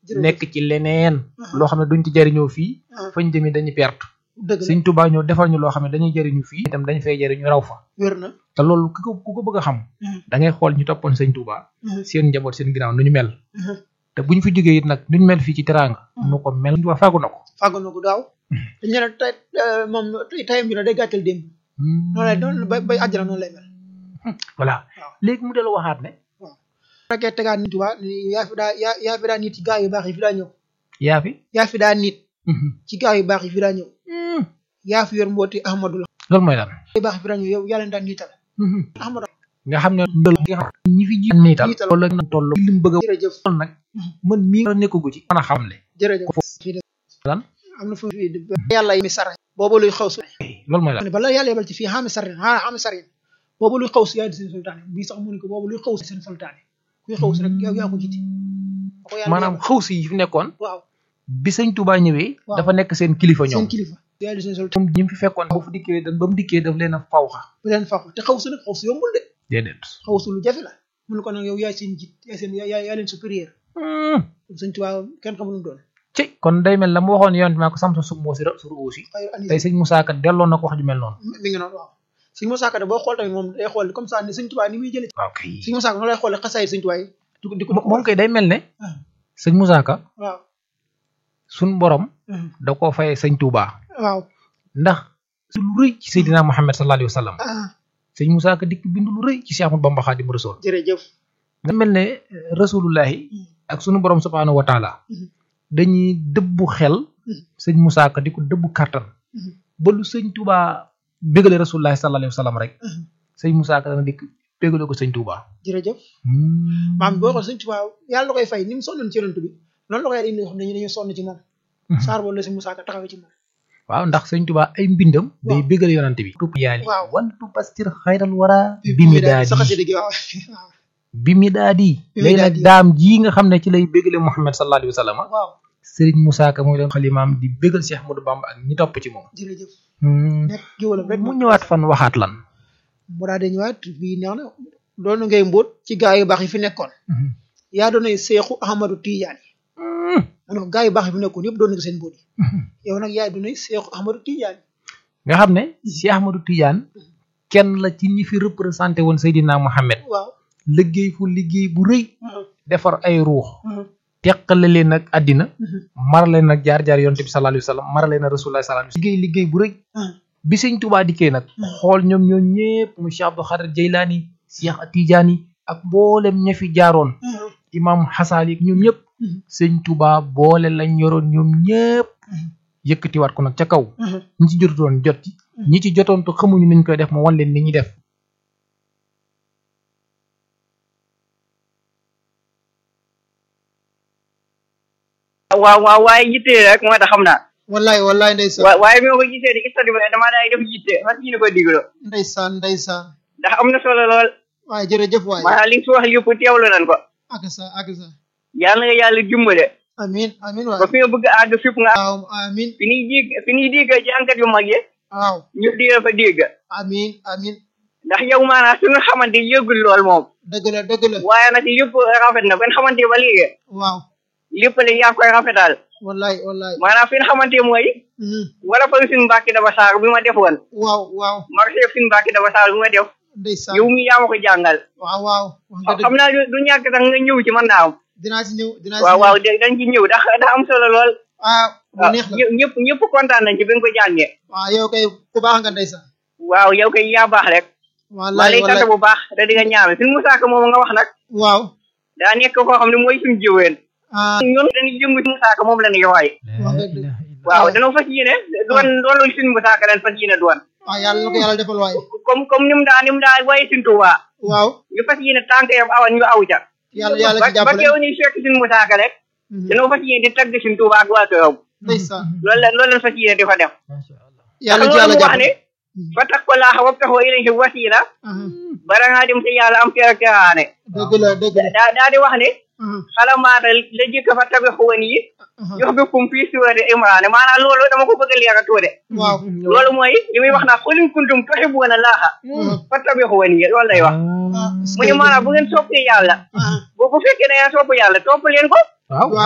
Jërëjëf. nekk ci leneen loo xam ne duñ ci jariñoo fii ah fañ jëmi dañuy perte dëgg la Sëñ Tuubaa ñoo defal ñu loo xam ne dañuy jariñu fii itam dañ fay jariñu raw fa wér na te loolu ku ko ku ko bëgg a xam Mhm. da ngay xool ñu toppoon Sëñ Tuubaa Mhm. seen njaboot seen ginnaaw nu ñu mel Mhm. te bu ñu fi jógee it nag nu ñu mel fii ci teraanga nu ko mel Sëñ Tuubaa fàggu na ko fàggu na ko daaw dañu ne tey eh, moom tey tayam bi nag day gàttal démb noonu lay noonu bay bay àjjana noonu lay mel voilà waaw. léegi mu dellu waxaat ne fekkee tegaat nit waa ni yaa fi daa yaa yaa fi daa nit ci gaa yu baax yi fi daa ñëw yaa fi yaa fi daa nit ci gaa yu baax yi fi daa ñëw yaa fi yor mbooti Ahmadu la loolu mooy lan gaa yu baax yi fi daa ñëw yow yaa leen daan niital Ahmadu nga xam ne ndël nga xam ne ñi fi ji niital Niital. wala na toll li mu bëgg a jërëjëf lool nag man mii nga nekkagu ci mën a xamle jërëjëf fii de lan am na fu fii de yàlla yi mi sara boobu luy xaw su loolu mooy lan ne bala yàlla yebal ci fii xaami sarin xaa xaami sarin boobu luy xaw si yaay di seen sultaane bii sax mu ne ko boobu luy xaw si seen sultaane kuy xaw si rek yow yaa ko jiite ba ko yàlla maanaam yebal. xaw si yi fi nekkoon waaw bi sëñ Tuubaa ñëwee Waaw. dafa nekk seen kilifa seen ñoom kilifa yaay di seen sultaane moom ñi mu fi fekkoon ba fu dikkee da ba mu dikkee daf leen a fawxa bu leen faxu te xaw si nag xaw si yombul de déedéet xaw si lu jafe la mu ne ko nag yow yaay seen jiit yaay seen yaay yaay leen supérieur sëñ Tuubaa kenn xamul lu mu doon ci kon day mel la mu waxoon yoon maa ko sam sa sub moo si sur aussi xayru anis tey sëñ Moussa Ka delloon na ko wax ju mel noonu mi ngi noonu waaw sëñ Musaa Ka de boo xool tamit moom day xool comme ça ni sëñ Tuubaa ni muy jëlee waaw kay sëñ Musaa Ka noonu lay xoolee xasaay sëñ Tuubaa yi di ko di ko moom kay day mel ne ah, sëñ Moussa Ka waaw suñ borom ah, da koo fayee sëñ Touba waaw ndax su lu rëy ci Seydina Muhammad sallallahu alayhi wa sallam ah sëñ Moussa Ka dikk bind lu rëy ci Cheikh Ahmadou Bamba Xaadimu Rasuul jërëjëf nga mel ne eh, rasulullahi ak sunu borom subhaanahu wa taala Mhm. dañuy dëbbu xel Mhm. sëñ Moussa Ka di ko dëbbu kàttan Mhm. ba lu sëñ Touba bégale rasulullahi sallallahu alayhi wa sallam rek Mhm. sëñ Moussa Ka dana dikk bégale ko sëñ Touba jërëjëf maam boo xool sëñ Tuubaa yàlla la koy fay ni mu sonnoon ci yonent bi noonu la koy indi yoo xam ne ñu dañuy sonn ci moom Mhm. saar boobu la sëñ Musaa Ka taxawee ci moom waaw ndax sëñ Touba ay mbindam day Waaw. bégale yonante bi tupp yaali Waaw. wal tubastir xayral wara bi mi daal daadi sa xasida gi waaw waaw bi mi daadi Bi mi léegi nag daadi. daam jii nga xam ne ci lay bégale Muhammad sallallahu alayhi wa sallam waaw Serigne Moussa Ka mooy doon xalimaam di bégal Cheikh Ahmadou Bamba ak ñi topp ci moom jërëjëf Hmm. nekk géwalam rek mu ñëwaat fan waxaat lan mu daal di ñëwaat bii neex na doon ngay mbóot ci gaa yu baax yi fi nekkoon yaa doonay seexu Ahmadu Tijaani Hmm. mu ne ko gaa yu baax yi fi nekkoon yëpp doon nga seen mbóot yi yow nag yaay doonay seexu Ahmadu Tijaani nga xam ne Cheikh Ahmadou Tidiane kenn la ci ñi fi représenté woon Seydina Mohamed waaw liggéey fu liggéey bu rëy defar ay ruux teqale leen ak àddina marale nag jaar-jaar yonte bi sallallahu alayhi wa sallam marale na rasulullah sallallahu alayhi wa sallam liggéey liggéey bu rëy bi sëñ Tuubaa dikkee nag xool ñoom ñoo ñëpp mu Cheikh Abdou Khadir Jeylaani Cheikh Tidiane ak mboolem ña fi jaaroon imam Xasaali ak ñoom ñëpp sëñ Tuubaa boole lañ yoroon ñoom ñëpp yëkkatiwaat ko nag ca kaw ñi ci jotoon jot ci ñi ci jotoon te xamuñu niñ koy def mu wan leen ni ñuy def waaw waaw waaye yitte rek moo tax xam naa wallaay wallaay ndeysaan wa waaye bi ma ko gisee di istati ba damaa daay def yitte fas yéene ko digloo ndeysaan ndeysaan ndax am na solo lool waaye jërëjëf waay maanaam li nga fi wax yëpp teewlu nañ ko ak sa ak sa yàlla nga yàlla dimbale amin amin ba waay fi nga bëgg a àgg fépp nga waaw amin fi ñuy dégg fi ñuy dégg jànkat yu mag yi waaw ñu di fa dégg amin amin ndax yow maanaam suñu xamante yëgul lool moom dëgg la dëgg la waaye nag lépp rafet na ben xamante ba léegi waaw lépp la yaa ngi koy rafetal wallaay wallaay maanaam fi ñu xamante mooy Mhm. wala fa suñu mbàkki daba saar bi ma defoon waaw waaw marché suñu mbàkki daba saar bi ma def ndeysaan yow mi yaa ma ko jàngal waaw waaw wax nga xam dëgg naa du du ñàkk sax nga ñëw ci mën naa am dinaa si ñëw dinaa si waaw ñëw waaw dé- dañ ci ñëw ndax daa am solo lool ah bu waaw neex la ñë- ñëpp ñëpp kontaan nañ ci bi nga ko jàngee waaw yow kay ku baax nga ndeysaan waaw yow kay yaa baax rek maa wallaay lay sant wallaay bu baax te di nga ñaame suñu Musaa Ka moom nga wax nag waaw daa nekk koo xam ne mooy suñu jiween ah ñun dañuy yëngu si Musaa Ka moom la ñuy waay wax nga dëgg waaw dañoo fas yéene doon doon lu suñu Musaa Ka leen fas yéene doon waaw yàlla na ko yàlla defal waay comme comme ni mu daa ni mu daa waaye suñu Tuubaa waaw ñu fas yéene tànk yam awan ñu aw ca yàlla yàlla ba ci ba jàppale keew ñuy fekk suñu Musaa Ka rek Mhm. dañoo fas yéene di tagg suñu Tuubaa ak waa këram ndeysaan loolu la loolu lañ fas yéene di fa def yàlla ndax ci yàlla loolu mu wax jàppale ne fa tax ko laaxa wabtaxoo ilayhi wasiila aha bara ngaa dem te yàlla am kër ak keraane dëgg la dëgg la daa daa di wax ne aha xalamaata la jëkk fa tabi xuwan yi aha jox bi kum fii suurati imraane maanaam loolu dama ko bëgg a leeral tuuti waaw loolu mooy li muy wax naa xul in kuntum tuhibbuuna laaha fa tabi xuwan yi loolu lay wax ah mu ne maanaam bu ngeen soppee yàlla ah bu bu fekkee da ngeen sopp yàlla topp leen ko waaw waaw